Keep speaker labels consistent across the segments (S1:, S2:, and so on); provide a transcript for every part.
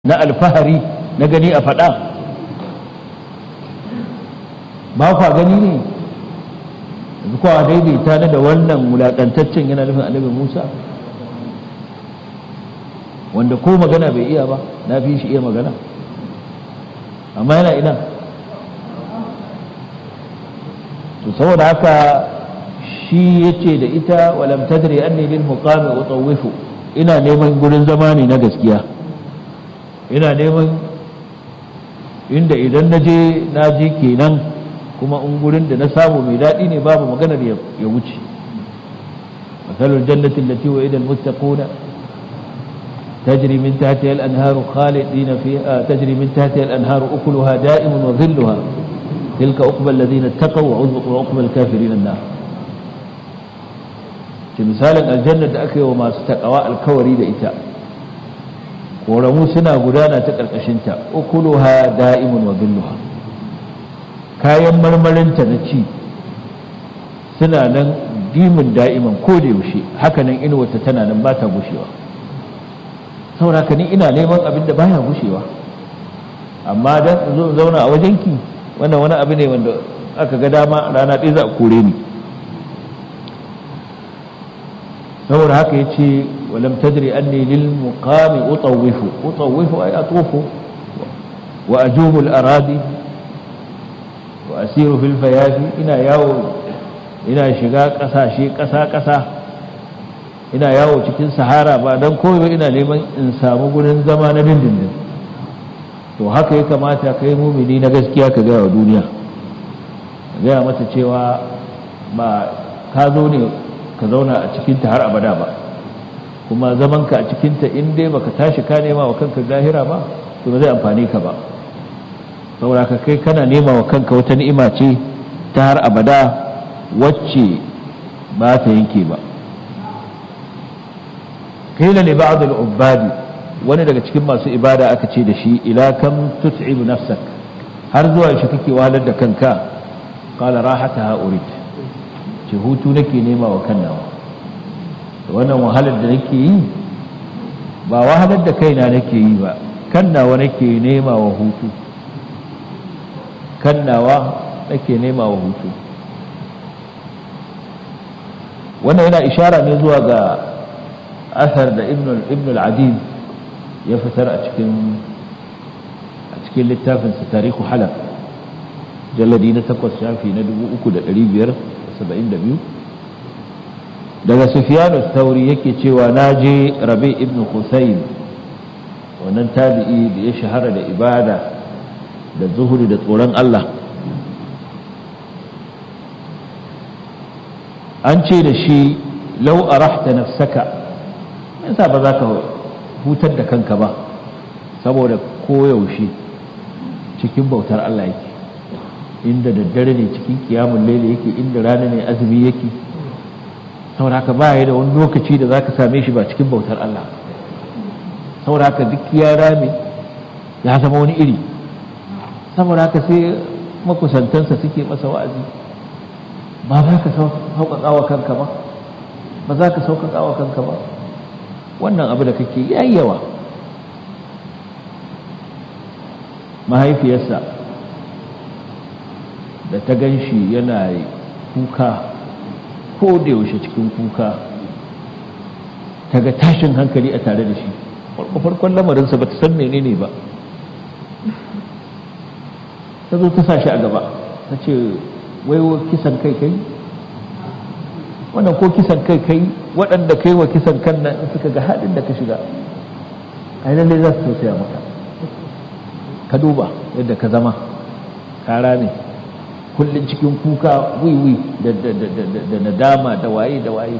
S1: na alfahari na gani a faɗa ba kwa gani ne yanzu kwa daidaita na da wannan wulaƙantaccen yana nufin annabi musa wanda ko magana bai iya ba na fi shi iya magana amma yana ina to saboda haka shi ya ce da ita walam tadri anni lil muqami utawwifu ina neman gurin zama ne na gaskiya ina neman inda idan na je na je kenan kuma in gurin da na samu mai daɗi ne babu maganar ya wuce masalul jannatin lati wa idal muttaquna تجري من تحتها الأنهار خالدين فيها تجري من تحتها الأنهار أكلها دائم وظلها تلك عقبى الذين اتقوا وعقبى الكافرين النار misalin aljanna da aka yi wa masu takawa alkawari da ita ƙoramu suna gudana ta ƙarƙashinta ukuluha da'imun wa billuha kayan marmarinta na ci suna nan dimin da'iman ko da yaushe haka nan inuwata tana nan ba ta gushewa sauraka ni ina neman abin da baya gushewa amma dan zo zauna a wajenki wannan wani abu ne wanda aka ga dama rana ɗaya za a kore ni saboda haka ya ce walam tadri anni lil muqami utawwifu utawwifu ay atufu wa ajubu al aradi wa asiru fil fayafi ina yawo ina shiga kasashe kasa kasa ina yawo cikin sahara ba dan koyo ina neman in samu gurin zama na dindindin to haka ya kamata kai mumini na gaskiya ka gaya wa duniya gaya mata cewa ba ka zo ne ka zauna a cikinta har abada ba kuma zamanka a cikinta in dai baka tashi ka nema wa kanka zahira ba to ba zai amfani ka ba saboda ka kai kana nema wa kanka wata ni'ima ce ta har abada wacce ba ta yanke ba kaila li ba'd al-ubadi wani daga cikin masu ibada aka ce da shi ila kam tut'ibu nafsak har zuwa shi kake wahalar da kanka qala rahataha urid ce hutu nake nema wa kan nawa wannan wahalar da nake yi ba wahalar da kaina nake yi ba kan nawa nake nema wa hutu kan nawa nake nema wa hutu wannan yana ishara ne zuwa ga asar da ibn al-adid ya fitar a cikin a cikin littafinsa tarihu halaf jalladi na takwas shafi na 3500 72 daga sufiyanu tauri yake cewa na je rabe ibn husayn wannan tabi'i da ya shahara da ibada da zuhuri da tsoron Allah an ce da shi lau arahta nafsaka yasa ba za ka hutar da kanka ba saboda koyaushe cikin bautar Allah yake inda daddare ne cikin kiyamun laili yake inda rana ne azumi yake saboda haka ba ya da wani lokaci da zaka same shi ba cikin bautar Allah saboda haka duk ya rame ya zama wani iri saboda haka sai makusantansa suke masa wa'azi ba za ka sauƙaƙa wa kanka ba ba za ka sauƙaƙa wa kanka ba wannan abu da kake yayyawa mahaifiyarsa da ta gan shi yana kuka ko da yaushe cikin kuka ta ga tashin hankali a tare da shi farkon lamarinsa ba ta san menene ba ta zo ta sa shi a gaba ta ce waiwa kisan kai kai wannan ko kisan kai kai waɗanda kai wa kisan kan nan in suka ga haɗin da ka shiga a lallai za su tausaya maka ka duba yadda ka zama kara ne kullum cikin kuka wiwi da nadama da waye da waye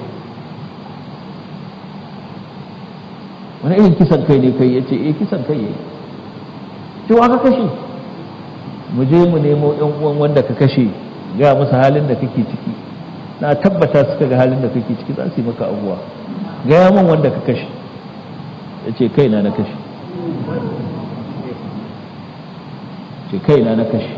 S1: wani irin kisan kai ne kai ya ce eh kisan kai ya yi cewa ka kashe mu je mu nemo ɗan uwan wanda ka kashe ga masa halin da kake ciki na tabbata suka ga halin da kake ciki za su yi maka abuwa gaya min wanda ka kashe ya ce kaina na kashe ce kaina na kashe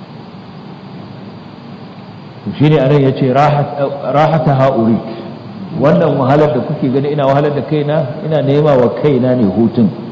S1: to shine anan yace rahata ha'urit wannan wahalar da kuke gani ina wahalar da kaina ina nema wa kaina ne hutun